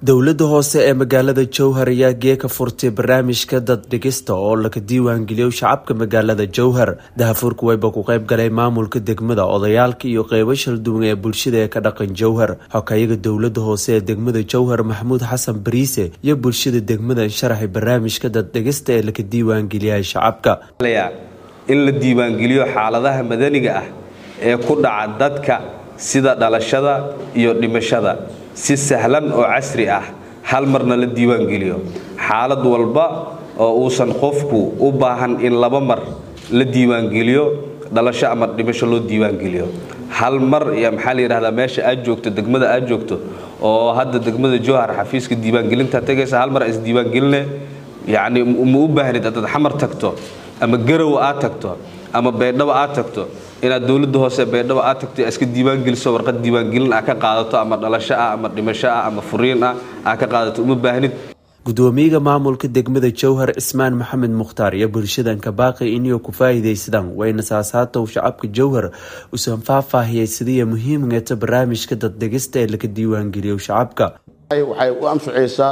dowlada hoose ee magaalada jowhar ayaa geeka furtay barnaamijka dad dhigista oo laga diiwaangeliyo shacabka magaalada jowhar dahafuurka wayba ku qayb galay maamulka degmada odayaalka iyo qeybo shalduwan ee bulshada ee ka dhaqan jowhar xokayaga dowlada hoose ee degmada jowhar maxamuud xasan bariise iyo bulshada degmada sharaxay barnaamijka dad dhigista ee laga diiwaangeliyay shacabka in la diiwaangeliyo xaaladaha madaniga ah ee ku dhaca dadka sida dhalashada iyo dhimashada si sahlan oo casri ah hal marna la diiwaangeliyo xaalad walba oo uusan qofku u baahan in laba mar la diiwaangeliyo dhalasho ama dhimasho loo diiwaangeliyo hal mar iyo maxaa la yidhahdaa meesha aad joogto degmada aad joogto oo hadda degmada jowhar xafiiska diiwaangelinta tegaysa hal mar is diiwaangeline yacni ma u baahnid haddaad xamar tagto ama garow aad tagto ama baydhabo aad tagto inaad dowlada hoose baydhabo aad tagto iska diiwaangeliso warqad diiwaangelin ah ka qaadato ama dhalasho ah ama dhimasho ah ama furiin ah aa ka qaadato uma baahnid gudoomiyaga maamulka degmada jowhar ismaan maxamed mukhtaar iyo bulshadan kabaaqi inay ku faa'iidaysadaan wayna saasaatow shacabka jowhar usan faahfaahiyay sidiiya muhiimgeeta barnaamijka daddegista ee laga diiwaangeliyo shacabka waxay u anficaysaa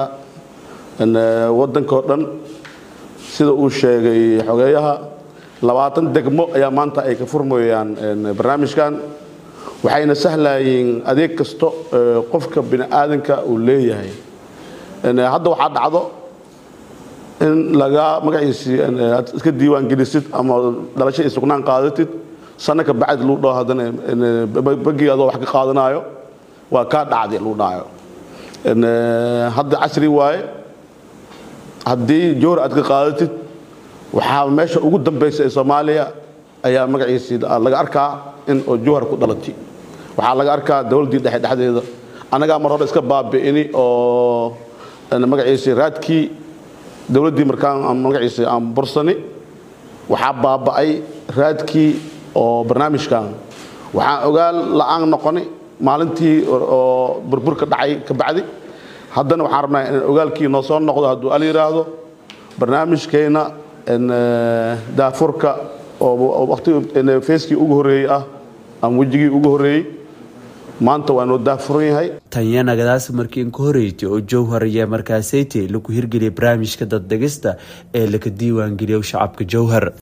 wadankao dhan sida uu sheegay xogeeyaha labaatan degmo ayaa maanta ay ka furmayaan barnaamijkan waxayna sahlayeen adeeg kasto qofka bini aadanka uu leeyahay hadda waxaa dhacdo in laga magaciisii aad iska diiwaan gelisid ama dhalasho iyo sugnaan qaadatid sanno ka bacdi lagu dhaho haddana bagii adoo wax ka qaadanaayo waa kaa dhacday lagu dhahayo hadda casri waaye haddii joor aad ka qaadatid waxaa meesha ugu dambaysa ee soomaaliya ayaa magaciisii laga arkaa in oo jowhar ku dhalatay waxaa laga arkaa dowladdii dhexe dhexdeeda annagaa mar hore iska baabi'ini oo magaciisii raadkii dowladdii markaan magaciisii aan bursani waxaa baaba'ay raadkii oo barnaamijkan waxaan ogaal la'aan noqoni maalintii oo burburka dhacay ka bacdi haddana waxaan rabnaa in ogaalkii noo soo noqdo hadduu al yidhaahdo barnaamijkeenna daafurka oo waqti feeskii ugu horreeyey ah ama wejigii ugu horreeyey maanta waa noo daafuran yahay tanyanagadaas markii inka horreysay oo jowhar iyo markaasayte lagu hirgeliyay barnaamijka daddegista ee laga diiwaangeliyo shacabka jowhar